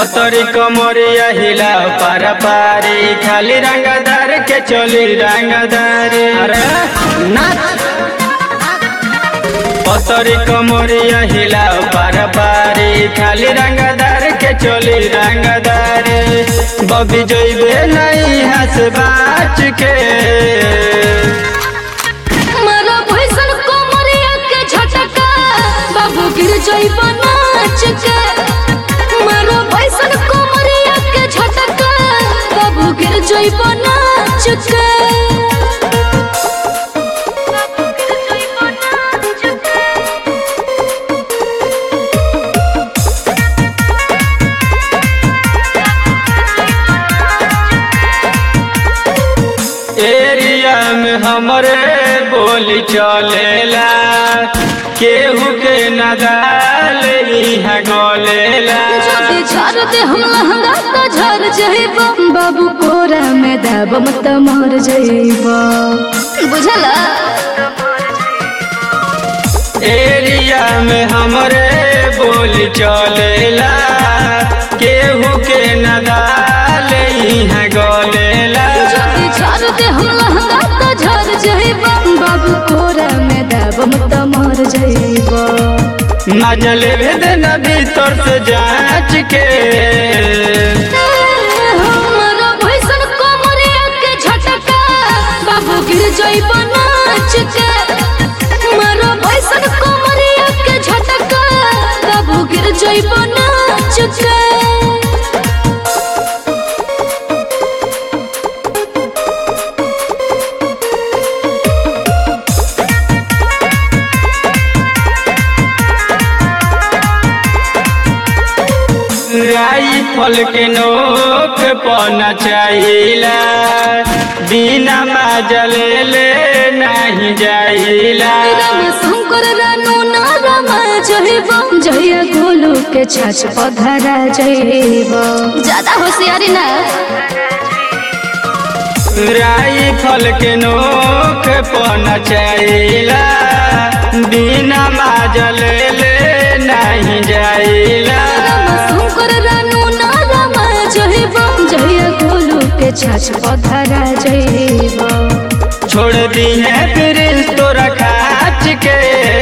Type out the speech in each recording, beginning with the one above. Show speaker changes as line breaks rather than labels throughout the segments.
पतरी कमरिया हिला पार पारी खाली रंगदार के चली रंगदारी अरे नाच पतरी कमरिया हिला पार पारी खाली रंगदार के चली रंगदारी बबी जइबे नहीं हंस बाच के
मारा भैसन कोमरिया के झटका बाबू गिर जइब नाच के मारा भैसन कोमरिया के झटका बाबू गिर जइब नाच के
एरिया में हमरे बोली चलेला केहू के नदाल इहाँ गलेला
जदि झाड़ दे हम लहंगा तो झर जइब बाबू कोरा में दबम त मर जइब बुझला
एरिया में हमरे बोली चलेला केहू के नदाल इहाँ गलेला
जदि झाड़ दे हम लहंगा तो झर जइब बाबू कोरा में दबम त मर जइब
नजल भेदन भीतर से जांच के
हमारा भैसन कोमरिया के झटका बाबू गिर जइब नाच के हमारा भैसन कोमरिया के झटका बाबू गिर जइब नाच के
राइफल के नोक पना चाहिला बिना माजल ले नहीं जाइला
राम शंकर रानू ना रमा जइब जइया गोलू के छाछ पधरा जइब ज्यादा होशियारी ना
राइफल के नोक पना चाहिला बिना माजल ले नहीं जाइला
राम शंकर रानू ना रमा जइब जइया गोलू के छाछ पधरा जइब
छोड़ दी है फिर तोरा खाच के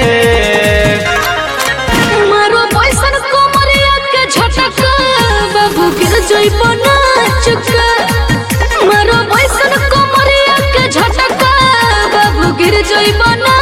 मारो पैसन कोमरिया के झटका बाबू गिर जइब नाच के मारो पैसन कोमरिया के झटका बाबू गिर जइब नाच